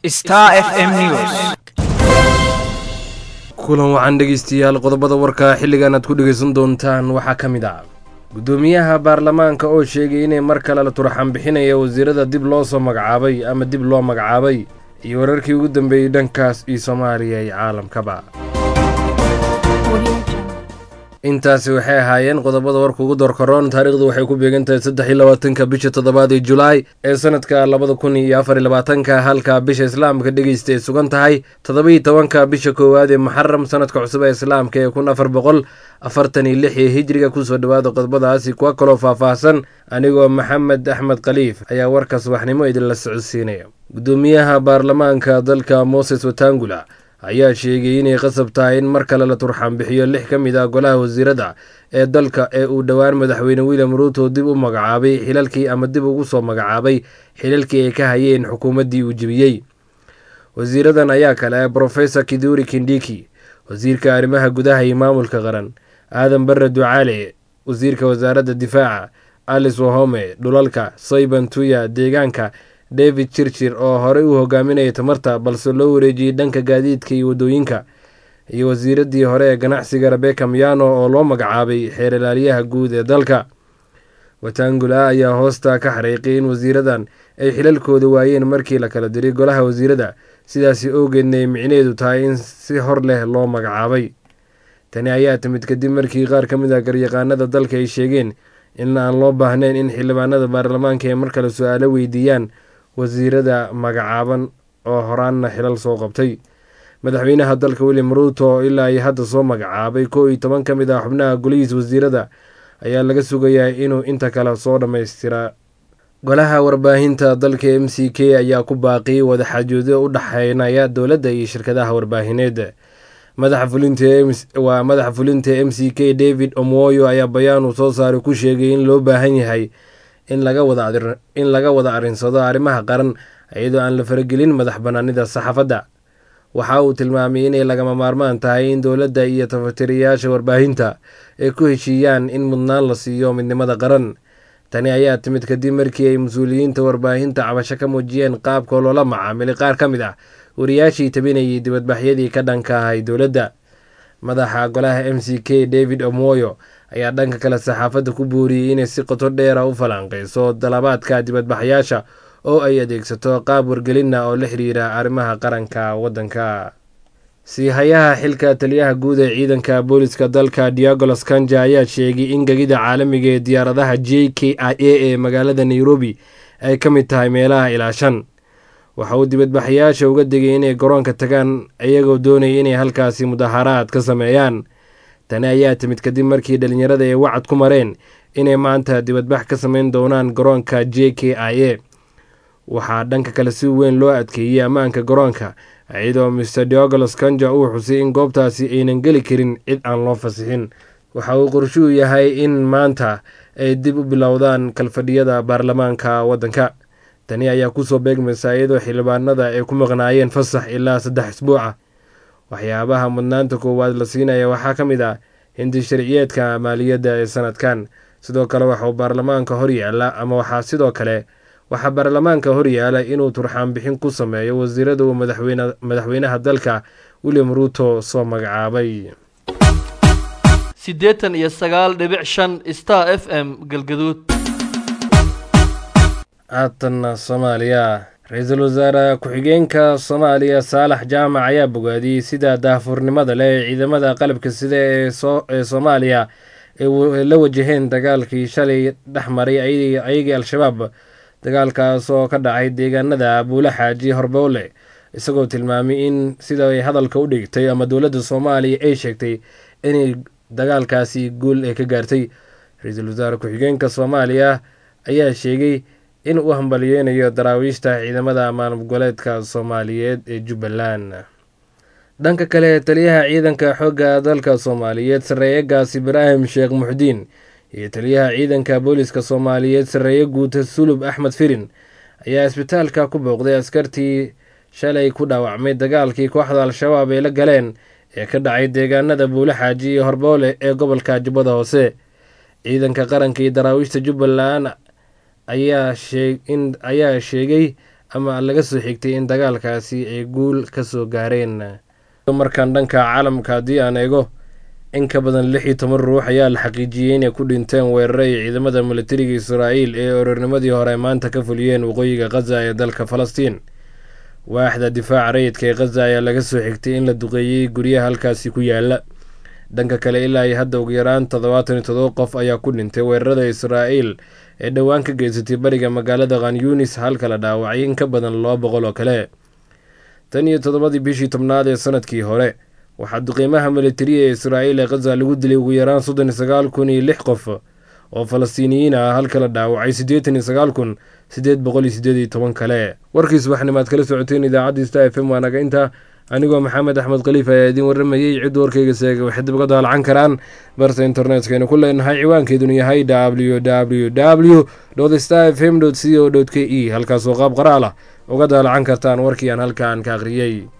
Star FM News. kulan wacan dhegeystayaal qodobada warka xilligan aad ku dhegeysan doontaan waxaa ka mid ah guddoomiyaha baarlamaanka oo sheegay inay mar kale la turxan bixinaya wasiirada dib loo soo magacaabay ama dib loo magacaabay iyo wararkii ugu dambeeyey dhankaas iyo soomaaliya iyo caalamkaba intaasi waxay ahaayeen qodobada warka ugu doorkaroon taariikhdu waxay ku beegan tahay saddex iyo labaatanka bisha toddobaad ee julaay ee sanadka labada kun iyo afar iyo labaatanka halka bisha islaamka dhegeysta ay sugan tahay toddoba-iyo tobanka bisha koowaad ee muxaram sanadka cusub ee islaamka ee kun afar boqol afartan iyo lix ee hijriga kusoo dhowaada qodobadaasi kuwa kaloo faahfaahsan anigoo maxamed axmed khaliif ayaa warka subaxnimo idinla socodsiinaya guddoomiyaha baarlamaanka dalka moses watangula ayaa sheegay inay qasab tahay in mar kale la turxaan bixiyo lix ka mid ah golaha wasiirada ee dalka ee uu dhowaan madaxweyne william ruuto dib u magacaabay xilalkii ama dib ugu soo magacaabay xilalkii ay ka hayeen xukuumaddii uu jebiyey wasiiradan ayaa kale ah brofesor kiduri kindiki wasiirka arrimaha gudaha iyo maamulka qaran aadan barre ducaale wasiirka wasaaradda difaaca alice wahome dhulalka soyban tuya deegaanka david chirchir oo horey u hogaaminayay tamarta balse loo wareejiyey dhanka gaadiidka iyo waddooyinka iyo wasiiradii hore ee ganacsiga rebeka miyano oo loo magacaabay xeer ilaaliyaha guud ee dalka watangula ayaa hoosta ka xariiqay in wasiiradan ay xilalkooda waayeen markii la kala diray golaha wasiirada sidaasi owgeedna ay micneedu tahay in si hor leh loo magacaabay tani ayaa timid kadib markii qaar ka mid ah garyaqaanada dalka ay sheegeen in aan loo baahnayn in xildhibaanada baarlamaanka ay mar kale su-aalo weydiiyaan wasiirada magacaaban oo horaanna xilal soo qabtay madaxweynaha dalka william ruuto oo ilaa ay hadda soo magacaabay kow iyo toban ka mid ah xubnaha golihiis wasiirada ayaa laga sugayaa inuu inta kale soo dhammaystiraa golaha warbaahinta dalka m c k ayaa ku baaqiyay wadaxaajoodyo u dhexeynaya dowladda iyo shirkadaha warbaahineed waa madaxa fulinta m c k david omwoyo ayaa bayaan uu soo saaray ku sheegay in loo baahan yahay in laga wada arinsado arrimaha qaran iyadoo aan la faragelin madax banaanida saxaafadda waxa uu tilmaamay inay lagama maarmaan tahay in dowladda iyo tafatiriyaasha warbaahinta ay ku heshiiyaan in mudnaan la siiyo midnimada qaran tani ayaa timid kadib markii ay mas-uuliyiinta warbaahinta cabasho ka muujiyeen qaabka loola macaamilay qaar ka mid ah wariyaashii tabinayay dibadbaxyadii ka dhanka ahay dowladda madaxa golaha m c k david omwoyo ayaa dhanka kale saxaafadda ku booriyey inay si qoto dheera u falanqeyso dalabaadka dibadbaxyaasha oo ay adeegsato qaab wargelinna oo la xiriira arrimaha qaranka waddanka siihayaha xilka taliyaha guud ee ciidanka booliska dalka diagolos kanja ayaa sheegay in gegida caalamiga ee diyaaradaha j k i a ee magaalada nairobi ay ka mid tahay meelaha ilaa shan waxa uu dibadbaxayaasha uga degay inay garoonka tagaan iyagoo doonaya inay halkaasi mudaharaad ka sameeyaan tani ayaa timid kadib markii dhalinyarada ay wacad ku mareen inay maanta dibadbax ka sameyn doonaan garoonka j k i a waxaa dhanka kale si weyn loo adkeeyey ammaanka garoonka iyadoo mr diogolos kanja uu xusay in goobtaasi aynan geli karin cid aan loo fasixin waxa uu qorshuu yahay in maanta ay dib u bilowdaan kalfadhiyada baarlamaanka waddanka tani ayaa kusoo beegmaysa iyadoo xildhibaanada ay ku maqnaayeen fasax ilaa saddex isbuuca waxyaabaha mudnaanta koowaad la siinaya waxaa ka mid ah hindi sharciyeedka maaliyadda ee sanadkan sidoo kale waxauu baarlamaanka horyaala ama waxaa sidoo kale waxaa baarlamaanka horyaala inuu turxaan bixin ku sameeyo wasiirada uu madaxweynaha dalka william ruuto soo magacaabay siddeetan iyo sagaal dhibic shan star f m galgaduud haatanna soomaaliya ra-iisul wasaare ku-xigeenka soomaaliya saalax jaamac ayaa bogaadiyey sida daahfurnimada leh ee ciidamada qalabka sida ee soomaaliya ay la wajaheen dagaalkii shalay dhex maray ayagii al-shabaab dagaalkaas oo ka dhacay deegaanada buula xaaji horbowle isagoo tilmaamay in sida ay hadalka u dhigtay ama dowladda soomaaliya ay sheegtay inay dagaalkaasi guul ay ka gaartay ra-iisul wasaare ku-xigeenka soomaaliya ayaa sheegay in uu hambaliyeynayo daraawiishta ciidamada maamul goboleedka soomaaliyeed ee jubbaland dhanka kale taliyaha ciidanka xoogga dalka soomaaliyeed sarreeye gaas ibraahim sheekh muxdiin iyo taliyaha ciidanka booliska soomaaliyeed sarreeye guuta sulub axmed firin ayaa isbitaalka ku booqday askartii shalay ku dhaawacmay dagaalkii kooxda al-shabaab ay la galeen ee ka dhacay deegaanada buule xaaji iyo horboole ee gobolka jubbada hoose ciidanka qaranka iyo daraawiishta jubbaland ayaa sheegay ama laga soo xigtay in dagaalkaasi ay guul ka soo gaareen markaan dhanka caalamka haddii aan eego in ka badan lix iyo toban ruux ayaa la xaqiijiyey inay ku dhinteen weeraro ay ciidamada militariga israa'iil ee orornimadii hore maanta ka fuliyeen waqooyiga khaza ee dalka falastiin waaxda difaaca rayidka ee khaza ayaa laga soo xigtay in la duqeeyey guryaha halkaasi ku yaala dhanka kale ilaa iyo hadda ugu yaraan toddobaatan iyo todoba qof ayaa ku dhintay weerarada israa'iil ee dhowaan ka geysatay bariga magaalada khan yunis halka la dhaawacay in ka badan laba boqol oo kale tan iyo toddobadii bishii tobnaad ee sanadkii hore waxaa duqiimaha militariya ee israa'iil ee khaza lagu dilay ugu yaraan soddon iyo sagaal kun iyo lix qof oo falastiiniyiin ah halka la dhaawacay siddeetan iyo sagaal kun siddeed boqol iyo siddeed iyo toban kale warkiis waxnimaad kala socoteen idaacadda sta f m waa naga intaa anigoo maxamed axmed khaliif ayaa idiin warramayey cidda warkayga seega waxay dib uga daalacan karaan barta internetkaynu ku leenahay ciwaankeedunu yahay w w w sta f m c o k e halkaasoo qaab qoraal ah uga daalacan kartaan warkii aan halkaan ka akhriyey